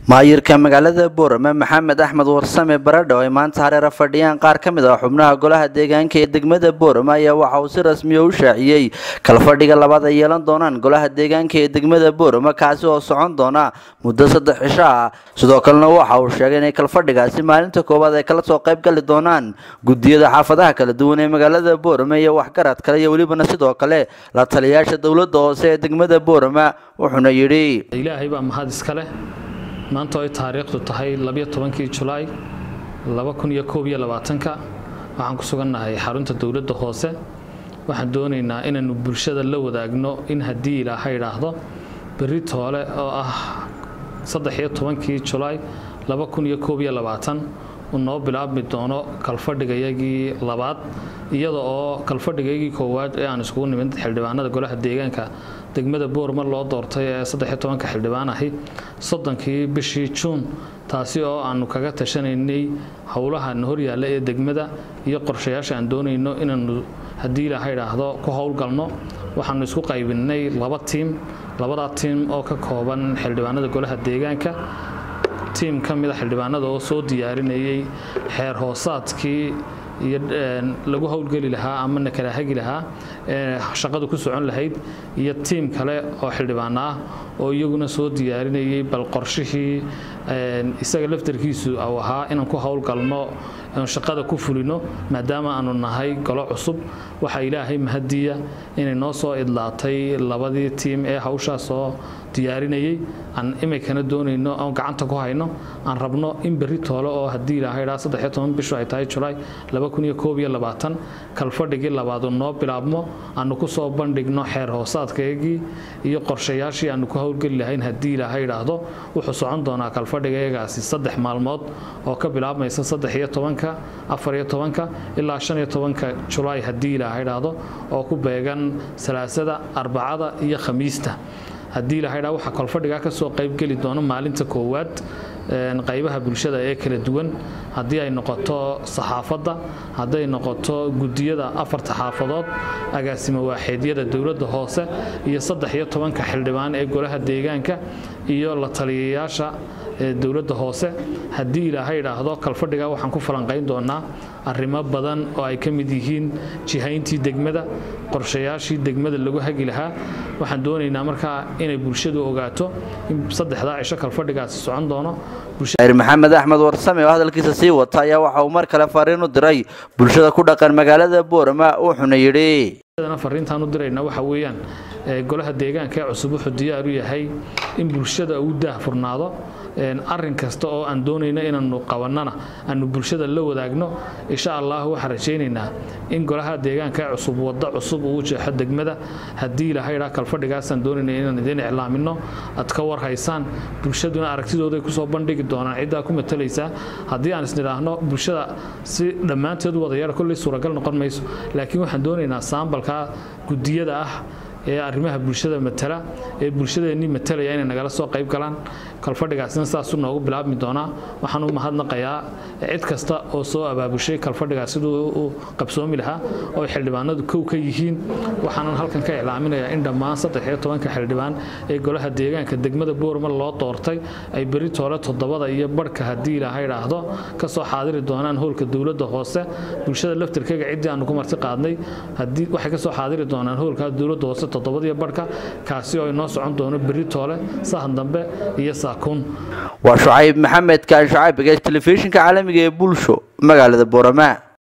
maayirka magaalada boorame maxamed axmed warsame baradho ay maanta hareera fadhiyaan qaar ka mid ah xubnaha golaha deegaanka ee degmada boorame ayaa waxa uu si rasmiya u shaaciyey kalfadhiga labaad ay yeelan doonaan golaha deegaanka ee degmada boorame kaasi oo socon doona muddo saddex cisho ah sidoo kalena waxa uu sheegay inay kalfadhigaasi maalinta koowaad ay kala soo qayb gali doonaan gudiyada xaafadaha kala duwan ee magaalada boorame iyo waxgarad kale iyo welibana sidoo kale la taliyayaasha dowladda hoose ee degmada boorame wuxuuna yidhi ilaahay baa mahad iska leh maanta ay taariikhdu tahay labiyo tobankii julaay laba kun iyo koob iyo labaatanka waxaan ku sugannahay xarunta dowladda hoose waxaan doonaynaa inaannu bulshada la wadaagno in haddii ilaaha idhaahdo berri toole oo ah saddex iyo tobankii julaay laba kun iyo koob iyo labaatan uu noo bilaabmi doono kalfadhigayagii labaad iyada oo kalfadhigayagii koowaad ee aan iskugu nimid xildhibaanada golaha deegaanka degmada boorma loo doortay ee saddexiyo tobanka xildhibaan ahi soddonkii bishii juun taasi oo aanu kaga tashanaynay howlaha na horyaalla ee degmada iyo qorshayaasha aan doonayno inaanu haddii ilaaha idhaahdo ku howlgalno waxaanu isku qaybinay laba tiim labadaa tiim oo ka kooban xildhibaanada golaha deegaanka tiim ka mida xildhibaanada oo soo diyaarinayay xeer hoosaadkii iyo lagu howlgeli lahaa ama na kala hagi lahaa ee shaqadu ku socon lahayd iyo tiim kale oo xildhibaano ah oo iyaguna soo diyaarinayay bal qorshihii isaga laftarkiisu uu ahaa inaan ku howlgalno shaqada ku fulino maadaama aanu nahay golo cusub waxaa ilaahay mahadiya inay noo soo idlaatay labadii tiim ee hawshaas soo diyaarinayay aan iminkana doonayno oon gacanta ku hayno aan rabno in berri toole oo haddii ilaahay dhaa saddexiyo toban bishu ay tahay julaay laba kun iyo koob iyo labaatan kalfadhigii labaadu noo bilaabmo aanu ku soo bandhigno xeer hoosaadkaygii iyo qorshayaashii aanu ku howlgeli lahayn haddii ilaahay idhaahdo wuxuu socon doonaa kalfadhigayagaasi saddex maalmood oo ka bilaabmaysa saddex iyo tobanka afar iyo tobanka ilaa shan iyo tobanka julaay haddii ilaahay idhaahdo oo ku beegan salaasada arbacada iyo khamiista haddii ilahay dhaa waxaa kolfadhigaa ka soo qaybgeli doono maalinta koowaad qaybaha bulshada ee kala duwan haddii ay noqoto saxaafadda hadday noqoto gudiyada afarta xaafadood agaasimo waaxeedyada dowladda hoose iyo saddex iyo tobanka xildhibaan ee golaha deegaanka iyo la taliyayaasha dowladda hoose haddii ilaahay idhaahdo kalfadhiga waxaan ku falanqayn doonaa arrimo badan oo ay ka mid yihiin jihayntii degmada qorshayaashii degmada lagu hagi lahaa waxaan doonaynaa markaa inay bulshadu ogaato in saddexdaa cisho kalfadhigaasi socon doono maxamed axmed warsame oo hadalkiisa sii wata ayaa waxa uu mar kale fariin u diray bulshada ku dhaqan magaalada boorama wuxuuna yidhi fariintaan u dirayna waxa weeyaan golaha deegaanka ee cusub wuxuu diyaar u yahay in bulshada uu daahfurnaado arin kasta oo aan doonayno inaanu qabannana aanu bulshada la wadaagno insha allah waxaan rajaynaynaa in golaha deegaanka ee cusub waddo cusub uu jeexo degmada haddii ilahay dhaa kalfadhigaasaan doonayna inaan idiin iclaamino aad ka warhaysaan bulshaduna aragtidooday kusoo bandhigi doonaan ciddaa ku matalaysaa haddii aan isnidhaahno bulshada si dhammaanteed wadayara kolley suuragal noqon mayso laakiin waxaan doonaynaa saambalka gudiyada ah ee arrimaha bulshada matala ee bulshadeennii matalaya inay nagala soo qayb galaan kalfadhigaasina saasuu noogu bilaabmi doonaa waxaan u mahadnaqayaa cid kasta oo soo abaabushay kalfadhigaas siduu u qabsoomi lahaa oo ay xildhibaanadu kow ka yihiin waxaanan halkan ka iclaaminayaa in dhammaan saddex iyo tobanka xildhibaan ee golaha deegaanka degmada boorma loo doortay ay beri toole toddobada iyo barhka haddii ilaaha idhaahdo ka soo xaadiri doonaan howlka dowladda hoose bulshada laftirkeyga ciddii aanu ku marti qaadnay waxay ka soo xaadiri doonaan howlka dowladda hoose toddobadiyo barhka kaasi oo inoo socon doono berri toole sahan dambe iyo saakuun waa shucayb maxamed kaan shucayb telefishinka caalamiga ee bulsho magaalada boorama